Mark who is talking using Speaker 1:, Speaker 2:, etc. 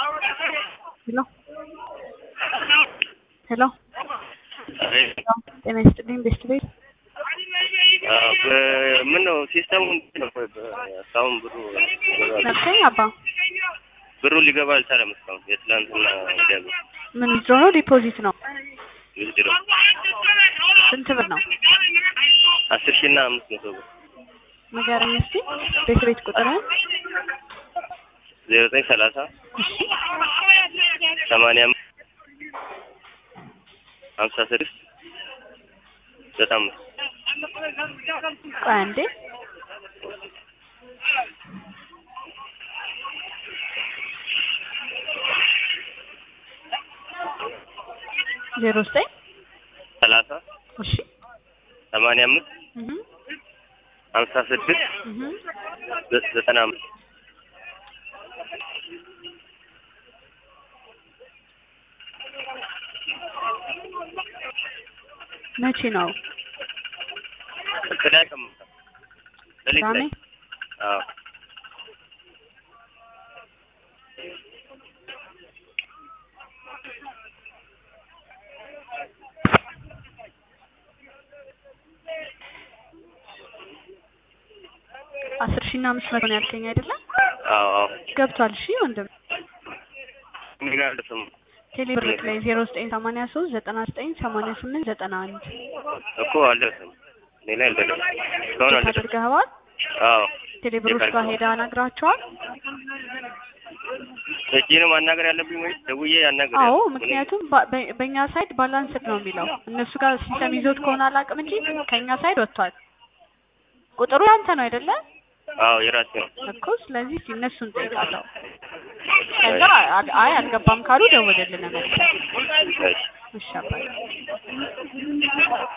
Speaker 1: ሄሎ ሄሎ ጤና ይስጥልኝ ቤስት ቤት
Speaker 2: ምን ነው ሲስተሙ እንዴት ነው? እስካሁን ብሩ
Speaker 1: ነብሰኝ አባ
Speaker 2: ብሩ ሊገባ አልቻለም። እስካሁን የትላንትና ገቢ
Speaker 1: ምን ድሮ ነው ዲፖዚት ነው
Speaker 2: ውድድሮ
Speaker 1: ስንት ብር ነው
Speaker 2: አስር ሺህ እና አምስት መቶ ብር
Speaker 1: ንገረኝ እስኪ ቤት ቤት ቁጥርህን
Speaker 2: ዜሮ ዘጠኝ ሰላሳ ሰማንያ አምስት ሀምሳ ስድስት ዘጠና አምስት
Speaker 1: ቆይ አንዴ ዜሮ ዘጠኝ
Speaker 2: ሰላሳ
Speaker 1: እሺ
Speaker 2: ሰማንያ አምስት
Speaker 1: እህ
Speaker 2: ሀምሳ ስድስት
Speaker 1: እህ
Speaker 2: ዘ- ዘጠና አምስት
Speaker 1: መቼ ነው
Speaker 2: ቅዳሜ ቀን ማታ ሌሊት
Speaker 1: ቅዳሜ
Speaker 2: ላይ አዎ
Speaker 1: አስር ሺህ እና አምስት መቶ ነው ያልከኝ አይደለም
Speaker 2: አዎ አዎ
Speaker 1: ገብቷል እሺ ወንድም
Speaker 2: እኔ ጋር አልደረሰም
Speaker 1: ቴሌብር ላይ ዜሮ ዘጠኝ ሰማንያ ሶስት ዘጠና ዘጠኝ ሰማንያ ስምንት ዘጠና አንድ
Speaker 2: እኮ አልደረሰም እኔ ላይ አልደረሰም እስካሁን
Speaker 1: ቼክ
Speaker 2: አልደረሰም
Speaker 1: አድርገኸዋል
Speaker 2: አዎ
Speaker 1: ቴሌብሮች ጋር ሄደህ አናግራቸዋል
Speaker 2: እጄ ነው ማናገር ያለብኝ ወይ ደውዬ ያናገር
Speaker 1: አዎ ምክንያቱም በ- በ- በእኛ ሳይድ ባላንስድ ነው የሚለው እነሱ ጋር ሲስተም ይዞት ከሆነ አላውቅም እንጂ ከእኛ ሳይድ ወጥቷል ቁጥሩ ያንተ ነው አይደለ
Speaker 2: አዎ የራሴ ነው
Speaker 1: እኮ ስለዚህ እስኪ እነሱን ጠይቃለሁ ከዛ አ- አይ አልገባም ካሉ ደውልልን መልሰን
Speaker 2: እሺ
Speaker 1: እሺ አባዬ